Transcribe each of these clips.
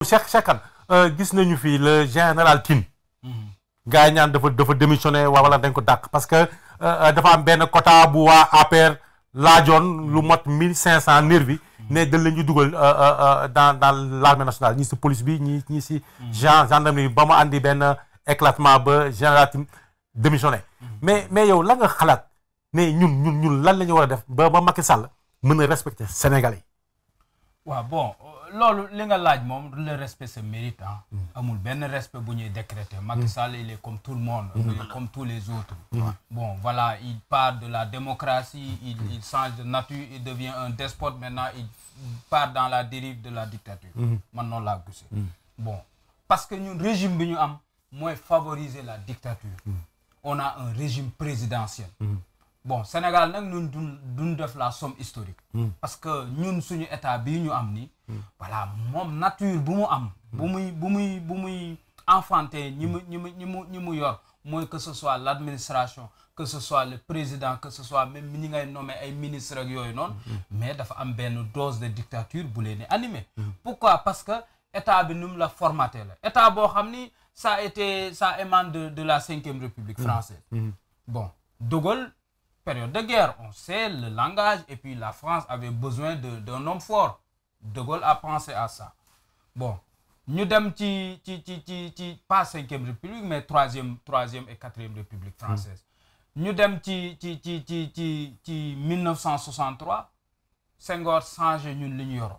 Cheikh Cheikh Kane gis nañu fi le général Tine gars yi ñaan dafa dafa démissionné waa wala dañ ko dàq parce que dafa am benn quota bu waa APR laajoon lu mot mille cinq cent nervi ne dañ leen ñu dugal dans dans l'armée nationale ñii si police bi ñii ñii si gen gendarmerie ba mu andi benn éclatement ba général Tine démissionné mais mais yow la nga xalaat ne ñun ñun ñun lan la ñu war a def ba ba Macky Sall mën a respecter Sénégalais yi waaw bon loolu li nga laaj moom le respect se mérite ah amul benn respect bu ñuy décréter Macky Sall il est comme tout le monde il est comme tous les autres bon voilà il part de la démocratie il il change de nature il devient un despote maintenant il part dans la dérive de la dictature man noonu laa gisee bon parce que ñun régime bi ñu am mooy favoriser la dictature on a un régime présidentiel bon Sénégal nag ñun duñ duñ def la somme historique parce que ñun suñu état bii ñu am ni voilà moom nature bu mu am bu muy bu muy bu muy enfanté ñi mu ñi mu ñi mu ñi mu yor mooy que ce soit l'administration que ce soit le président que ce soit même ñi ngay nommé ay ministres ak yooyu noonu mais dafa am benn dose de dictature bu leen di animé pourquoi parce que état bi nu mu la formaté la état boo xam ni ça a été ça émane de de la cinquième république française bon De Gaulle période de guerre on sait le langage et puis la France avait besoin de d'un homme fort De Gaulle a pensé à ça bon ñu dem ci ci ci ci ci pas cinquième république mais troisième troisième et quatrième république française ñu dem ci ci ci ci ci ci 1963 Senghor changé ñun li ñu yoroon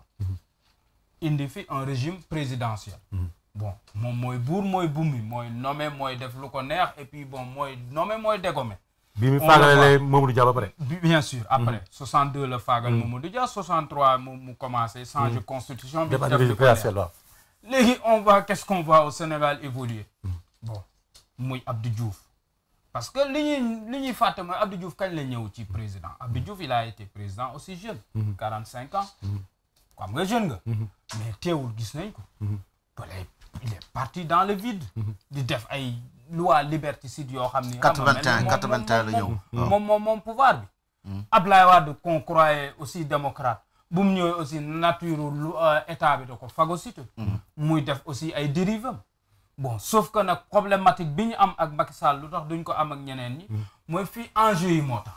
indi fi un régime présidentiel bon moom mooy buur mooy bumi mooy nommé mooy def lu ko neex et puis bon mooy nommé mooy dégommé bi mu faagalee Mamadou Dia ba pare. bien sûr après 62 la faagal Mamadou Dia 63 mu mu commencé changer constitution bi def lu ko neex léegi on voit qu'est-ce qu'on voit au Sénégal évoluer bon muy Abdou Diouf parce que li ñuy li ñuy fàtte mooy Abdou Diouf kañ la ñëw ci président Abdou Diouf il a été président aussi jeune 45 ans xam nga jeune nga mais teewul gis nañ ko balay il est parti dans le vide di def ay loi liberticide yoo xam ni 81 81 la ñëw moom moom moom pouvoir bi Ablaye Wade qu'on croyait aussi démocrate bu mu ñëwee aussi nature lu état bi da ko phagocyté muy def aussi ay dérives bon sauf que nag problématique bi ñu am ak Macky Sall lu tax duñ ko am ak ñeneen ñi mooy fii enjeu yi moo tax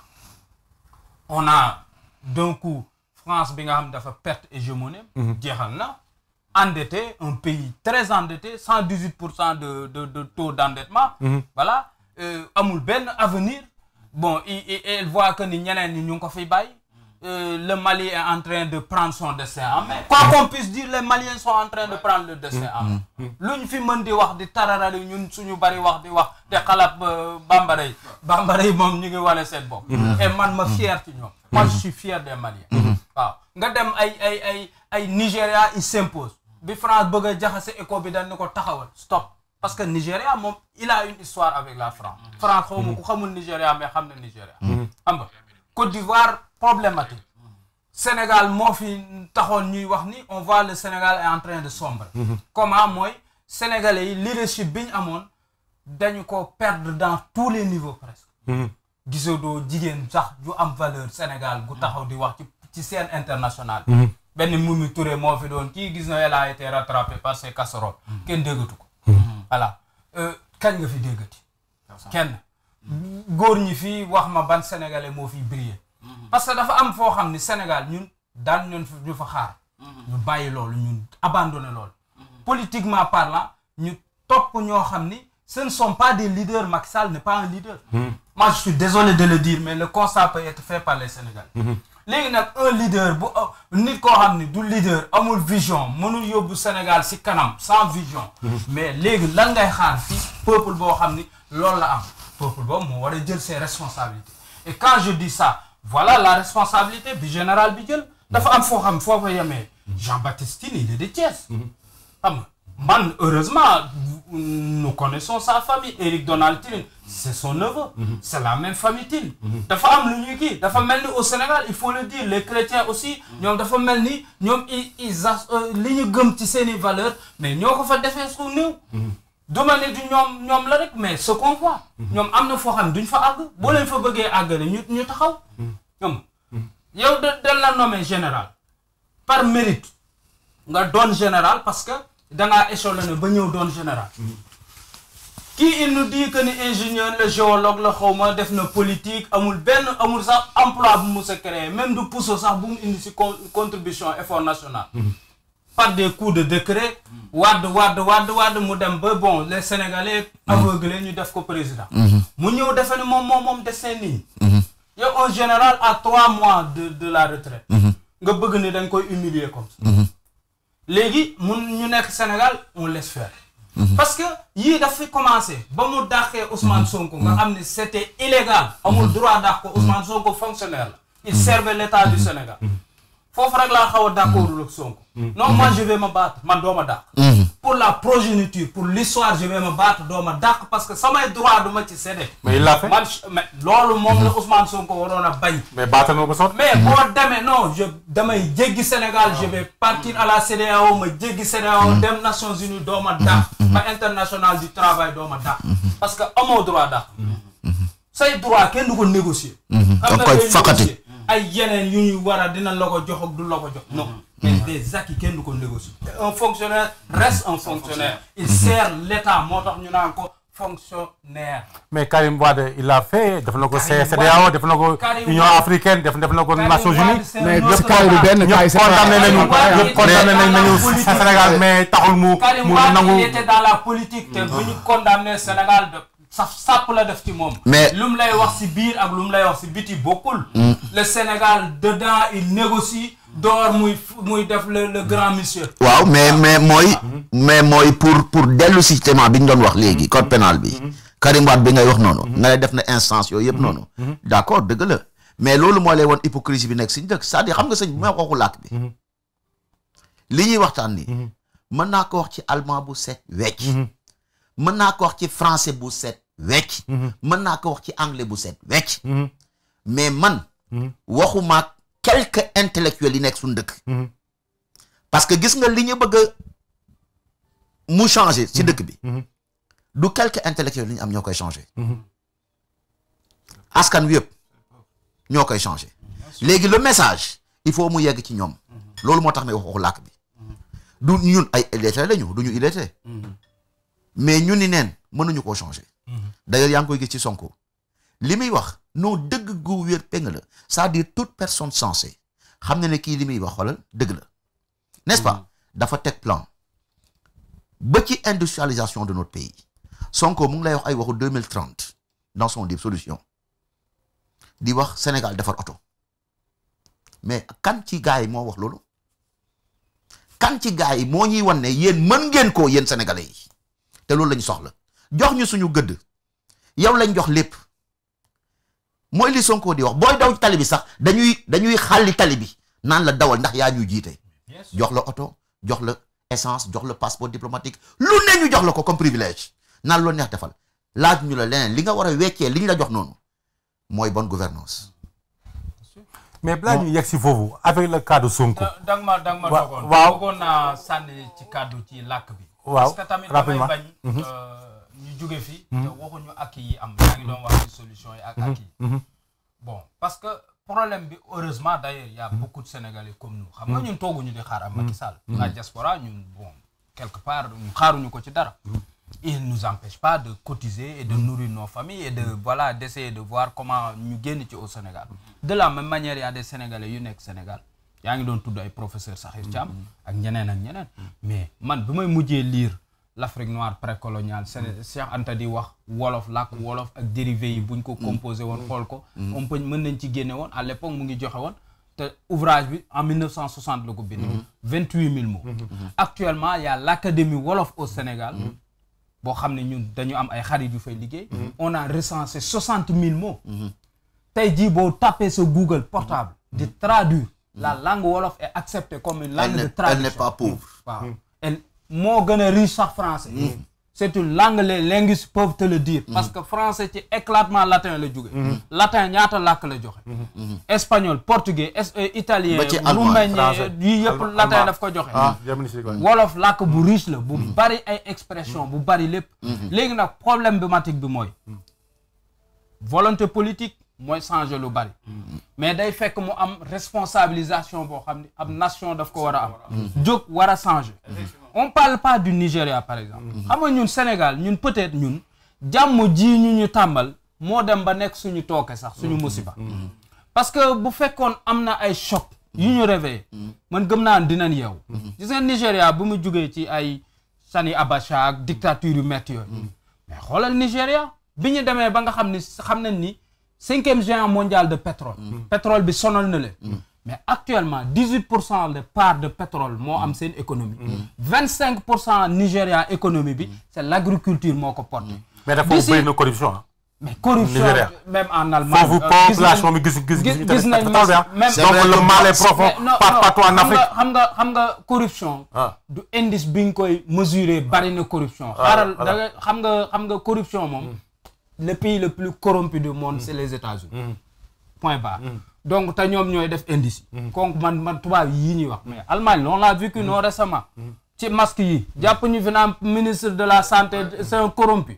on a d'un coup France bi nga xam dafa perte hégémonie jeexal na endetté un pays très endetté cent dix huit pour cent de de de taux d'endettement voilà amul benn avenir bon et elle voit que ni ñeneen ñi ñu ngi ko fiy bàyyi le Mali est en train de prendre son destin en main quoi qu'on puisse dire les Maliens sont en train de prendre le destin en main lu ñu fi mën di wax di tararali ñun suñu bari wax di wax te xalaat bambara yi bambara yi moom ñu ngi wane seen bopp et man ma fier ci ñoom moi je suis fier des Maliens waaw nga dem ay ay ay ay Nigéria il s'impose bi France bëgg a jaxase éco bi dañ ne ko taxawal stop parce que Nigéria moom il a une histoire avec la France France xaw ma ku xamul Nigéria mais xam na Nigéria xam nga Côte d'Ivoire problématique Sénégal moo fi taxoon ñuy wax ni on voit le Sénégal est en train de sombrer comment mooy sénégalais yi leadership bi ñu amoon dañu ko perdre dans tous les niveaux presque gisoo doo jigéen sax ju am valeur Sénégal gu taxaw di wax ci ci scène internationale benn Mimi Touré moo fi doon kii gis na elle a été rattrapée par ses casseroles kenn déggatu ko voilà kañ nga fi déggati kenn góor ñi fii wax ma ban sénégalais moo fi briller parce que dafa am foo xam ni Sénégal ñun daan ñun ñu fa xaar ñu bàyyi loolu ñun abandonné loolu politiquement parlant ñu topp ñoo xam ni ce ne sont pas des leaders Macky Sall n'est pas un leader moi je suis désolé de le dire mais le constat peut être fait par les Sénégalais léegi nag un leader bu nit koo xam ni du leader amul vision mënul yóbbu Sénégal ci kanam sans vision mais léegi lan ngay xaar fii peuple boo xam ni loolu la am peuple boobu moo war a jël ses responsabilités et quand je dis ça voilà la responsabilité bi général bi jël dafa am foo xam foo ko yemee Jean-Baptiste Tine il est de Thiès xam nga man heureusement nous connaissons sa famille Éric Donald Tine c'est son neveu c'est la même famille Tine dafa am lu ñuy kii dafa mel ni au Sénégal il faut le dire les chrétiens aussi ñoom dafa mel ni ñoom i ils li ñu gëm ci seeni valeurs mais ñoo ko fa defee su néew duma ne du ñoom ñoom la rek mais ce qu'on voit ñoom am na foo xam duñ fa àgg boo leen fa bëggee àggale ñu ñu taxaw ñoom yow da dañ la nommé général par mérite nga doon général parce que dangaa échelonné ba ñëw doon général kii il nous dit que ni ingénieur la géologue la xaw ma def na politique amul benn amul sax emploi bu mu sa créé même du puso sax bu mu indi si con contribution effort national par des coups de décret wadd wadd wadd wadd mu dem ba bon les sénégalais aveuglés ñu def ko président mu ñëw defe ne moom moom moom destin nii yow un général à trois mois de de la retraite nga bëgg ni dañ koy humilier comme ça léegi mun ñu nekk Sénégal on laisse faire parce que yii daf fi commencé ba mu dàqee Ousmane Sonko nga xam ne c'était illégal amul droit dàq ko Ousmane Sonko fonctionnaire la il servait l'état du Sénégal foofu rek laa xaw a d'accordul ak Sonko non moi je vais me battre man doo ma dàq pour la progéniture pour l'histoire je vais me battre doo ma dàq parce que samay droit du ma ci cédé mais il l'a fait man mais loolu moom la Ousmane Sonko waroon a bañ mais baatal nga ko sot mais boo demee non je damay jéggi Sénégal je vais partir à la CEDEAO ma jéggi CEDEAO dem Nations Unies doo ma dàq ba international du travail doo ma dàq parce que amoo droit dàq say droit kenn du ko négocier da nga koy ngay faqati. négocier ay yeneen yu ñuy war a dina la ko jox ak du la ko jox non mais des acquis kenn du ko négocier un fonctionnaire reste un fonctionnaire il sert l'état moo tax ñu naan ko fonctionnaire mais Karim Wade il l'a fait def na ko Karim CEDEAO Wade- def na ko Karim Union Wade- africaine def def na ko Karim Nations Wade, Unies c'est un mais autre ñëpp kaay du cas. benn kaay ñëpp c'est condamné pas- nañu Karim Wade ñëpp était condamné dans nañ la nañu politique. Sénégal mais taxul mu Karim mu Wade il nangu était dans la politique te bu ñu condamné Sénégal de saf sàpp la def ci moom Mais- lu mu lay wax si biir ak lu mu lay wax si biti bokkul le Sénégal dedans il négocie door muy muy def le le grand monsieur waaw mais mais mooy mais mooy pour pour dellu si thème bi ñu doon wax léegi code pénal bi Karim Wade bi ngay wax noonu nga ne def na instance yooyu yëpp noonu d'accord dëgg la mais loolu moo lay woon hypocrisie bi nekk suñu dëkk c'est-à-dire xam nga sëñ bi may waxu làkk bi li ñuy waxtaan ni mën naa ko wax ci allemand bu set wecc mën naa ko wax ci français bu set wecc mën naa ko wax ci anglais bu set wecc mais man waxuma quelques intellectuels yi nekk suñu dëkk parce que gis nga li ñu bëgg a mu changer ci dëkk bi du quelques intellectuels li ñu am ñoo koy changer askan wi yëpp ñoo koy changer léegi le message il faut mu yegg ci ñoom loolu moo tax may wax waxu làkk bi du ñun ay illettrés lañu du ñu illettrés mais ñun ni neen mënuñu koo changer d'ailleurs yaa ngi koy gis ci Sonko li muy wax non dëgg gu wér péng la c'est-à-dire toute personne sensée xam na ne kii li muy wax xoolal dëgg la n'est-ce pas dafa teg plan ba ci industrialisation de notre pays Sonko mu ngi lay wax ay waxu 2030 dans son livre solution di wax Sénégal defar oto mais kan ci gars yi moo wax loolu kan ci gars yi moo ñuy wan ne yéen mën ngeen ko yéen sénégalais yi te loolu lañu soxla jox ñu suñu gëdd yow lañ jox lépp mooy li Sonko di wax booy daw tali bi sax dañuy dañuy xàlli tali bi naan la dawal ndax yaa ñuy jiite jox la oto jox la essence jox la passeport diplomatique lu ne ñu jox la ko comme privilège naan loo neex defal laaj ñu la leneen li nga war a weccee li ñu la jox noonu mooy bonne gouvernance mais balaa ñu yegg si foofu avec le cas de Sonko da danga ma danga ma Wa- dogoon waaw. bëggoon naa sànni ci kàddu ci làkk bi Waaw, parce que tamit damay rapidement. bañ euh, ñu jóge fi te waxuñu ak yi am yaa ngi doon wax ci solution yi ak ak yi bon parce que problème bi heureusement d'ailleurs il y a beaucoup de Sénégalais comme nous xam nga ñun tooguñu di xaar am Macky Sall la diaspora ñun bon quelque part ñun xaaruñu ko ci dara il nous empêche pas de cotiser et de nourrir nos familles et de voilà d'essayer de voir comment ñu génn ci au Sénégal de la même manière il y a des Sénégalais yu nekk Sénégal yaa ngi doon tudd ay professeur Sakhir Thiam ak ñeneen ak ñeneen mais man bi may mujjee lire l'Afrique noire précoloniale Séné Cheikh Anta di wax wolof làkk wolof ak dérivés yi buñ ko composé woon xool ko on peut mën nañ ci génne woon à l'époque mu ngi joxe woon te ouvrage bi en 1960 la ko bind vingt-huit mille mots actuellement il y a l'académie wolof au Sénégal boo xam ne ñun dañu am ay xarit yu fay liggéey on a recensé soixante mille mots tey jii boo tapé sa Google portable di traduire la langue wolof est acceptée comme une langue Elle de n'est- traduction elle n'est pas pauvre. waaw elle moo gën a riche sax français c'est une langue les linguistes peuvent te le dire parce que français ci éclatement latin la jóge latin ñaata làkk la joxe espagnol portugais es- euh, italien Ba ci allemand, roumain français, yii yëpp allemand, latin allemand. daf ko joxe ah Germany si quoi. wolof làkk bu riche la bu bari ay expression bu bari lépp léegi nag problématique bi mooy volonté politique mooy changer lu bari mais day fekk mu am responsabilisation boo xam ne ab nation daf ko war a am jóg war a changer on parle pas du Nigeria par exemple xam nga ñun Sénégal ñun peut-être ñun jàmm ji ñu ñu tàmbal moo dem ba nekk suñu tooke sax suñu musiba parce que bu fekkoon am na ay choc yu ñu réveillé man gëm naa dinañ yeewu gis nga Nigéria bu mu jugee ci ay Sani Abacha ak dictature yu métti yooyu mais xoolal Nigéria bi ñu demee ba nga xam ni xam nañ ni cinquième géant mondial de pétrole pétrole bi sonal na leen mais actuellement dix huit pour cent de part de pétrole moo am seen économie vingt cinq pour cent Nigéria économie bi c'est l'agriculture moo ko porté mais dafa D'ici- bëri na corruption ah. mais corruption Nigéria. même en Allemagne foofu euh, gis population nañ- bi gis gis gis gis gis nañ pétrole bi ah. même C'est donc vrai le que- mal est profond mais non, par- non, partout en xam Afrique. nga xam nga xam nga corruption Ah. du indice bi nga koy mesurer bari na corruption xaaral da nga xam nga xam nga corruption moom le pays le plus corrompu du monde c'est les États-Unis point barre donc te ñoom ñooy def indice yi donc man man tubaab yii ñuy wax mais Allemagne on l'a vécu non récemment ci masque yi jàpp ñu fi naan ministre de la santé c'est un corrompu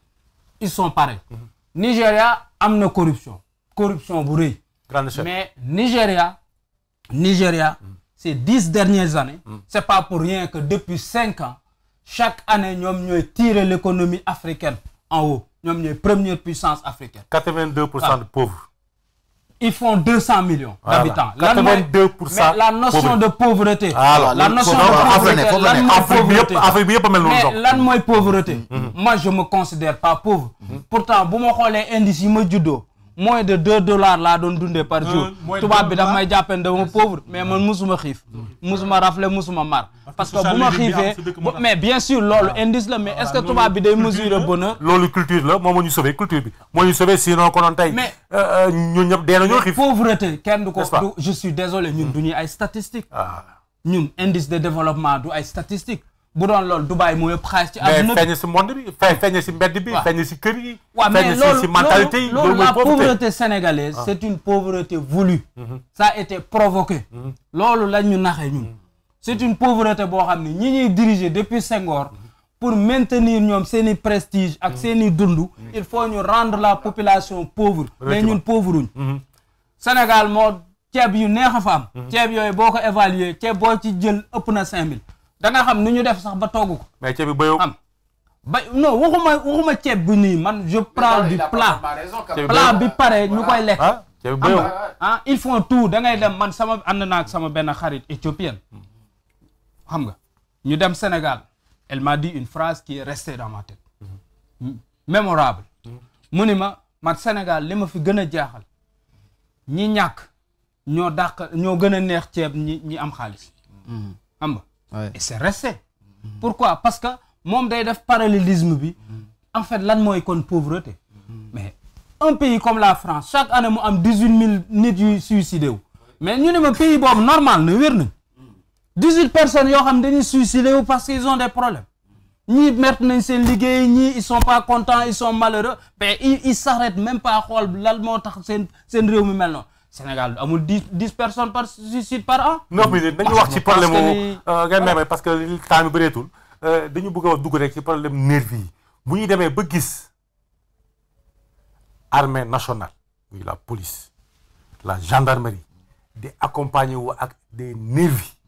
ils sont pareils Nigéria am na corruption corruption bu rëy grande chef. mais Nigeria, Nigeria, ces dix dernières années, c'est pas pour rien que depuis cinq ans, chaque année, nous avons tiré l'économie africaine en haut. Nous sommes première puissance africaine. 82 pour cent de pauvres. Ils font 200 millions Voilà. d'habitants. 82% Mais la notion pauvres. de pauvreté. Voilà. La notion Faut- de faut- faut pauvreté. freiner, faut lan freiner. mooy Afrique bi yëpp pauvreté. Afrique bi yëpp a mel noonu mais donc. lan mooy pauvreté moi je me considère pas pauvre pourtant bu ma xoolee indice yi ma juddoo moins de deux dollars laa doon dundee par jour moins de tubaab bi deux daf dollars. may jàppeen dama pauvre mais man musuma xiif musuma rafle musuma mar parce que bu social ma living bi am xiifee sa dëkk moo tax. mais bien sûr loolu indice la mais est-ce que tubaab bi day mesurer bonheur loolu culture la moom moo ñu sauvé culture bi moo ñu sauvé sinon konoon tey. Mais- euh, euh, ñun ñëpp dee nañoo xiif. pauvreté kenn du ko N'est-ce pas? du je suis désolé ñun du ñuy ay statistiques ah ñun indice de développement du ay statistiques bu doon loolu Dubaï moo yëpp xaalis ci mais àdduna bi feeñ si monde bi feeñ feeñ si mbedd bi. waaw. feeñ si kër yi. waaw mais feeñ si loolu si mentalité yi loolu loolu mooy la pauvreté. pauvreté sénégalaise c'est une pauvreté voulue ça a été provoqué loolu la ñu naxee ñun c'est une pauvreté boo xam ne ñi ñuy diriger depuis Senghor pour maintenir ñoom seen i prestige ak seen i dund il faut ñu rendre la population pauvre mais ñun pauvruñ Sénégal moo ceeb yu neex a fa am ceeb yooyu boo ko évaluer ceeb boo ci jël ëpp na cinq mille da nga xam nu ñu def sax ba togg ko mais ceeb bi béyoo. am ba non waxuma waxuma ceeb bu nii man je parle du plat ceeb bi plat béyoo. bi pare ñu koy lekk ah ceeb bi xam béyoo. nga ah ils font tout da ngay dem man sama ànd naa ak sama benn xarit éthiopienne xam nga ñu dem Sénégal elle m'a dit une phrase qui est restée dans ma tête M- mémorable mu ni ma man Sénégal li ma fi gën a jaaxal ñi ñàkk ñoo dàq ñoo gën a neex ceeb ñi ñi am xaalis xam nga Ouais. et c'est resté pourquoi parce que moom day def parallélisme bi en fait lan mooy kon pauvreté mais un pays comme la France chaque année mu am dix huit mille nit yuy suicidé wu mais ñu ne ma pays boobu normal na wér nañ dix huit personnes yoo xam dañuy suicidé wu parce qu'ils ont des problèmes ñii merte nañ seen liggéey ñii ils sont pas contents ils sont malheureux mais ils ils s'arrêtent même pas xool lan moo tax seen seen réew mi mel noonu Sénégal amul dix dix personnes par suicide par an neuf minutes nañu Ah, wax ci je problème pense que mu ni- nga meme parce que li temps bi bëreetul euh, dañu bëgg a dugg rek ci problème nervi yi bu ñu demee ba gis armée nationale muy la police la gendarmerie di accompagner wu ak des nervis